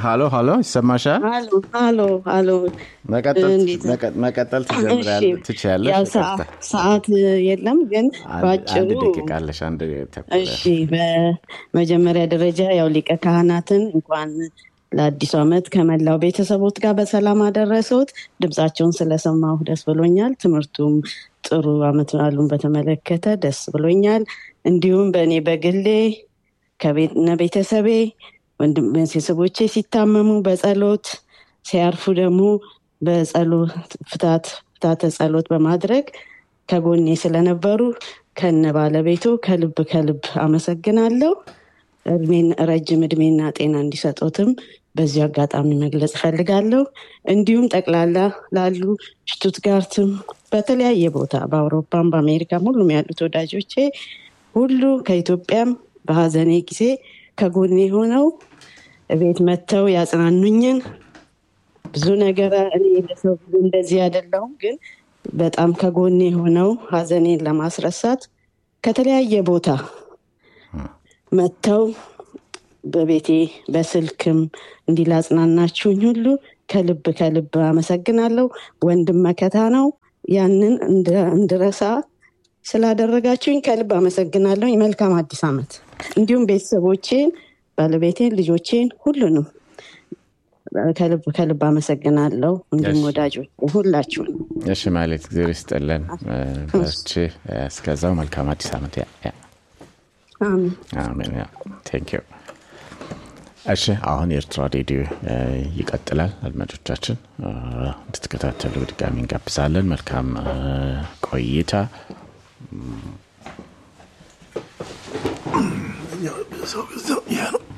ሀሎ ሀሎ፣ ይሰማሻል? አሎ አሎ አሎ መቀጠል እንዴት ነው? መቀ- መቀጠል እሺ፣ ትጀምሪያለሽ ትችያለሽ። ያው ይቅርታ። ሰዓ- ሰዓት የለም ግን አንድ በአጭሩ አንድ ደቂቃ አለሽ። አንድ ተኩል እሺ በመጀመሪያ ደረጃ ያው ሊቀ ካህናትን እንኳን ለአዲሱ ዓመት ከመላው ቤተሰቦት ጋር በሰላም አደረሰዎት። ድምፃቸውን ስለሰማሁ ደስ ብሎኛል። ትምህርቱም ጥሩ ዓመት በዓሉን በተመለከተ ደስ ብሎኛል። እንዲሁም በእኔ በግሌ ከቤነ ቤተሰቤ ወንድም ቤተሰቦቼ ሲታመሙ በጸሎት ሲያርፉ ደግሞ በጸሎት ፍታት ፍታተ ጸሎት በማድረግ ከጎኔ ስለነበሩ ከነ ባለቤቱ ከልብ ከልብ አመሰግናለሁ። እድሜን ረጅም እድሜና ጤና እንዲሰጡትም በዚሁ አጋጣሚ መግለጽ እፈልጋለሁ። እንዲሁም ጠቅላላ ላሉ ሽቱትጋርትም በተለያየ ቦታ በአውሮፓም በአሜሪካም ሁሉም ያሉት ወዳጆቼ ሁሉ ከኢትዮጵያም በሀዘኔ ጊዜ ከጎኔ ሆነው ቤት መጥተው ያጽናኑኝን ብዙ ነገር እኔ ለሰው ብዙ እንደዚህ አይደለሁም፣ ግን በጣም ከጎኔ ሆነው ሀዘኔን ለማስረሳት ከተለያየ ቦታ መጥተው በቤቴ በስልክም እንዲላጽናናችሁኝ ሁሉ ከልብ ከልብ አመሰግናለሁ። ወንድም መከታ ነው። ያንን እንደ- እንድረሳ ስላደረጋችሁኝ ከልብ አመሰግናለሁ። መልካም አዲስ ዓመት። እንዲሁም ቤተሰቦቼን፣ ባለቤቴን፣ ልጆቼን ሁሉንም ከልብ ከልብ አመሰግናለሁ። እንዲሁም እሺ። ወዳጆች ሁላችሁን እሺ ማለት ጊዜ ይስጥልን። በርቺ። እስከዛው መልካም አዲስ ዓመት። ያ ያ አሜን። አሜን። ያ ቴንክ ዩ። እሺ አሁን የኤርትራ ሬዲዮ እ፣ ይቀጥላል። አድማጮቻችን እ፣ እንድትከታተሉ በድጋሚ እንጋብዛለን። መልካም እ፣ ቆይታ። ሰው ይሄ ነው